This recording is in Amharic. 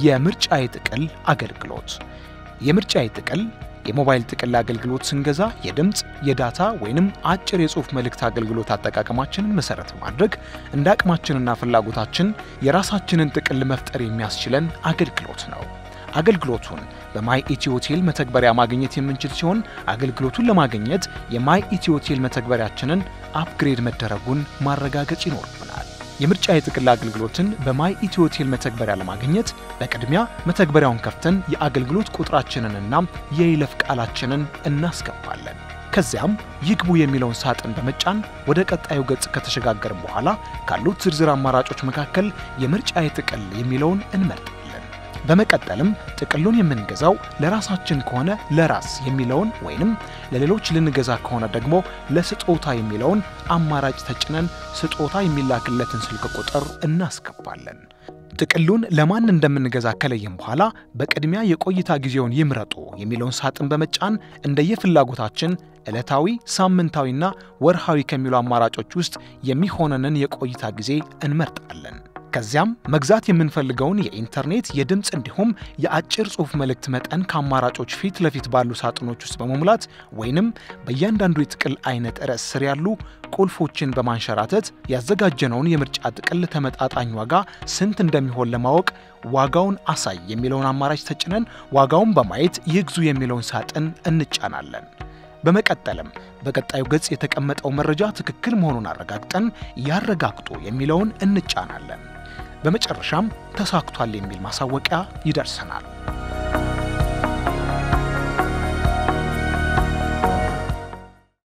የምርጫ የጥቅል አገልግሎት የምርጫ የጥቅል የሞባይል ጥቅል አገልግሎት ስንገዛ የድምፅ፣ የዳታ ወይንም አጭር የጽሑፍ መልእክት አገልግሎት አጠቃቀማችንን መሰረት በማድረግ እንደ አቅማችንና ፍላጎታችን የራሳችንን ጥቅል መፍጠር የሚያስችለን አገልግሎት ነው። አገልግሎቱን በማይ ኢትዮቴል መተግበሪያ ማግኘት የምንችል ሲሆን አገልግሎቱን ለማግኘት የማይ ኢትዮቴል መተግበሪያችንን አፕግሬድ መደረጉን ማረጋገጥ ይኖርብናል። የምርጫ የጥቅል አገልግሎትን በማይ ኢትዮቴል መተግበሪያ ለማግኘት በቅድሚያ መተግበሪያውን ከፍተን የአገልግሎት ቁጥራችንንና የይለፍ ቃላችንን እናስገባለን። ከዚያም ይግቡ የሚለውን ሳጥን በመጫን ወደ ቀጣዩ ገጽ ከተሸጋገርን በኋላ ካሉት ዝርዝር አማራጮች መካከል የምርጫ የጥቅል የሚለውን እንመርጣለን። በመቀጠልም ጥቅሉን የምንገዛው ለራሳችን ከሆነ ለራስ የሚለውን ወይንም ለሌሎች ልንገዛ ከሆነ ደግሞ ለስጦታ የሚለውን አማራጭ ተጭነን ስጦታ የሚላክለትን ስልክ ቁጥር እናስገባለን። ጥቅሉን ለማን እንደምንገዛ ከለየም በኋላ በቅድሚያ የቆይታ ጊዜውን ይምረጡ የሚለውን ሳጥን በመጫን እንደየፍላጎታችን ዕለታዊ፣ ሳምንታዊና ወርሃዊ ከሚሉ አማራጮች ውስጥ የሚሆነንን የቆይታ ጊዜ እንመርጣለን። ከዚያም መግዛት የምንፈልገውን የኢንተርኔት የድምፅ እንዲሁም የአጭር ጽሑፍ መልእክት መጠን ከአማራጮች ፊት ለፊት ባሉ ሳጥኖች ውስጥ በመሙላት ወይንም በእያንዳንዱ የጥቅል አይነት ርዕስ ስር ያሉ ቁልፎችን በማንሸራተት ያዘጋጀነውን የምርጫ ጥቅል ተመጣጣኝ ዋጋ ስንት እንደሚሆን ለማወቅ ዋጋውን አሳይ የሚለውን አማራጭ ተጭነን ዋጋውን በማየት ይግዙ የሚለውን ሳጥን እንጫናለን። በመቀጠልም በቀጣዩ ገጽ የተቀመጠው መረጃ ትክክል መሆኑን አረጋግጠን ያረጋግጡ የሚለውን እንጫናለን። በመጨረሻም ተሳክቷል የሚል ማሳወቂያ ይደርሰናል።